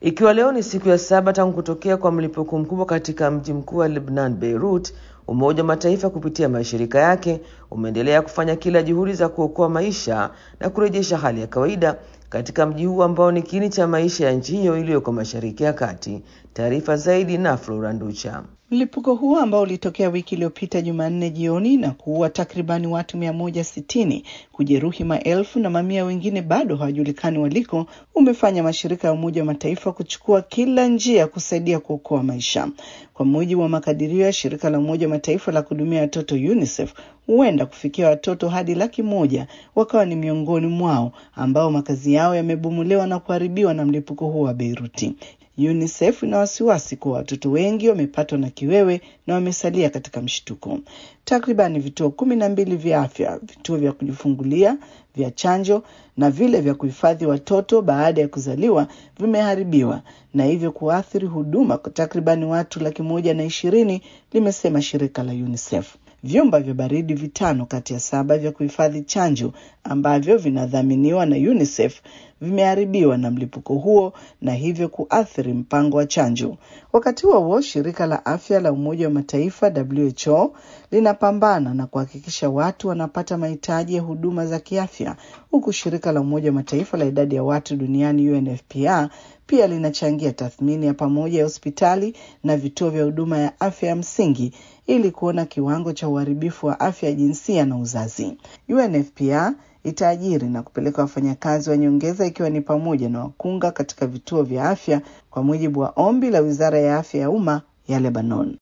Ikiwa leo ni siku ya saba tangu kutokea kwa mlipuko mkubwa katika mji mkuu wa Lebanon, Beirut, Umoja wa Mataifa kupitia mashirika yake umeendelea kufanya kila juhudi za kuokoa maisha na kurejesha hali ya kawaida katika mji huu ambao ni kiini cha maisha ya nchi hiyo iliyoko Mashariki ya Kati. Taarifa zaidi na Flora Nducha. Mlipuko huo ambao ulitokea wiki iliyopita Jumanne jioni na kuua takribani watu mia moja sitini, kujeruhi maelfu na mamia wengine bado hawajulikani waliko, umefanya mashirika ya Umoja wa Mataifa kuchukua kila njia kusaidia kuokoa maisha. Kwa mujibu wa makadirio ya shirika la Umoja wa Mataifa la kuhudumia watoto UNICEF, huenda kufikia watoto hadi laki moja wakawa ni miongoni mwao ambao makazi yao yamebomolewa na kuharibiwa na mlipuko huo wa Beiruti. UNICEF ina wasiwasi kuwa watoto wengi wamepatwa na kiwewe na wamesalia katika mshtuko. Takribani vituo kumi na mbili vya afya, vituo vya kujifungulia, vya chanjo na vile vya kuhifadhi watoto baada ya kuzaliwa vimeharibiwa na hivyo kuathiri huduma kwa takribani watu laki moja na ishirini, limesema shirika la UNICEF. Vyumba vya baridi vitano kati ya saba vya kuhifadhi chanjo ambavyo vinadhaminiwa na UNICEF vimeharibiwa na mlipuko huo na hivyo kuathiri mpango wa chanjo. Wakati huo huo, shirika la afya la Umoja wa Mataifa WHO linapambana na kuhakikisha watu wanapata mahitaji ya huduma za kiafya, huku shirika la Umoja wa Mataifa la idadi ya watu duniani UNFPA pia linachangia tathmini ya pamoja ya hospitali na vituo vya huduma ya afya ya msingi ili kuona kiwango cha uharibifu wa afya ya jinsia na uzazi. UNFPA itaajiri na kupeleka wafanyakazi wa nyongeza ikiwa ni pamoja na wakunga katika vituo vya afya kwa mujibu wa ombi la Wizara ya Afya ya Umma ya Lebanon.